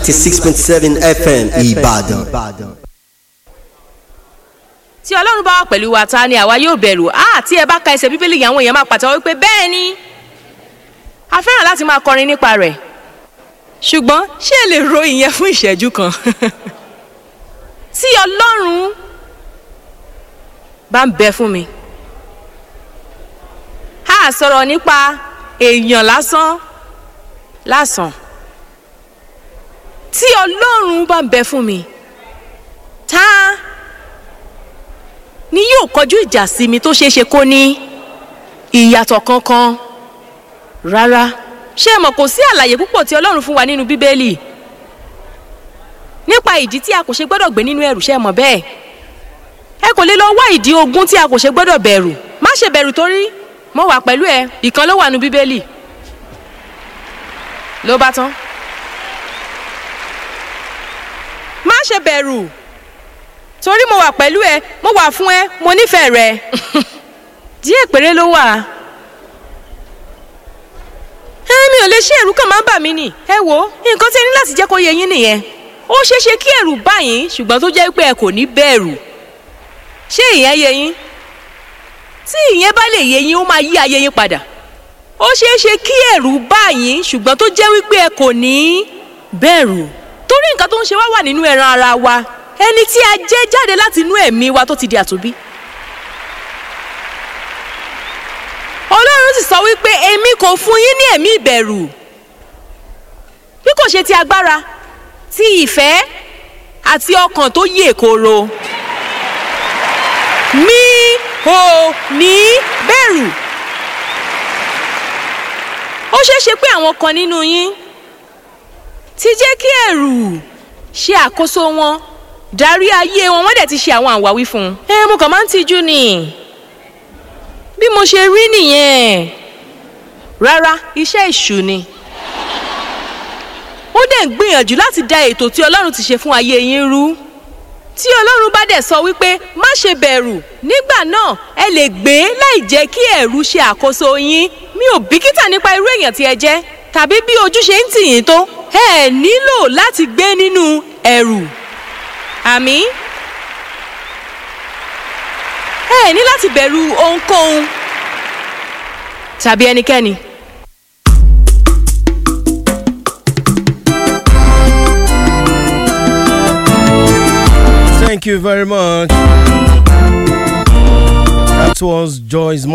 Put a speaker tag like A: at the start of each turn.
A: 96.7 FM Ìbàdàn.
B: tí ọlọ́run bá wà pẹ̀lú wa ta ni àwa yóò bẹ̀rù á tí ẹ bá ka ẹsẹ̀ bíbélì yẹn àwọn èèyàn máa pàtẹ́wọ́ wípé bẹ́ẹ̀ ni a fẹ́ràn láti máa kọrin nípa rẹ̀ ṣùgbọ́n ṣé ẹ lè ro ìyẹn fún ìṣẹ́jú kan tí ọlọ́run bá ń bẹ fún mi a sọ̀rọ̀ nípa èèyàn lásán lásán tí ọlọ́run bá ń bẹ fún mi tá ni yóò kọjú ìjà sí mi tó ṣeé ṣe kó ní ìyàtọ̀ kankan rárá ṣé ẹ mọ̀ kò sí àlàyé púpọ̀ tí ọlọ́run fún wa nínú bíbélì nípa ìdí tí a kò ṣe gbọ́dọ̀ gbé nínú ẹ̀rù ṣé ẹ mọ̀ bẹ́ẹ̀ ẹ kò lè lọ wá ìdí ogun tí a kò ṣe gbọ́dọ̀ bẹ̀rù má ṣe bẹ̀rù torí mo wà pẹ̀lú ẹ ìkan ló wà nínú bíbélì ló bá tán má ṣe bẹ̀rù torí mo wà pẹ̀lú ẹ mo wà fún ẹ mo nífẹ̀ẹ́ rẹ díẹ̀ péré ló wà ẹ̀mí ò lè ṣe ẹ̀rù kan máa ń bà mí nì ẹ wo nǹkan tí ẹ ní láti jẹ́ kó yé yín nìyẹn ó ṣeé ṣe kí ẹ̀rù bá yín ṣùgbọ́n tó jẹ́ pé ẹ kò ní bẹ̀rù ṣé ìyẹn yé yín tí ìyẹn bá lè yé yín ó máa yí ayé yín padà ó ṣeé ṣe kí ẹ̀rù bá yín ṣùgbọ́n tó jẹ́ wípé ẹ kò ní bẹ̀rù torí nǹkan tó ń ṣe wá wà nínú ẹran ara wa ẹni tí a jẹ́ jáde láti inú ẹ̀mí wa tó ti di àtúnbí. ọlọ́run sì sọ wípé èmi kò fún yín ní ẹ̀mí ìbẹ̀rù bí kò ṣe ti agbára ti ìfẹ́ àti ọkàn tó yè kooro mi ò ní bẹ̀rù ó ṣeé ṣe pé àwọn kan nínú yín ti jẹ́ kí ẹ̀rù ṣe àkóso wọn darí ayé wọn wọ́n dẹ̀ ti ṣe àwọn àwáwí fún un. ẹ mo kàn máa ń tijú ni bí mo ṣe rí nìyẹn rárá iṣẹ́ ìṣù ni ó dẹ̀ ń gbìyànjú láti da ètò tí ọlọ́run ti ṣe fún ayé yín rú tí ọlọ́run bá dẹ̀ sọ wípé má ṣe bẹ̀rù nígbà náà ẹ lè gbé láì jẹ́ kí ẹ̀rù ṣe àkóso yín mi ò bìkítà nípa irú èèyàn tí ẹ jẹ́ tàbí bí ojú ṣe ń tì yín tó ẹ nílò láti gbé nínú ẹ̀rù àmì ẹ ní láti bẹ̀rù ohunkóhun tàbí ẹnikẹ́ni.
C: Thank you very much. That was Joyce.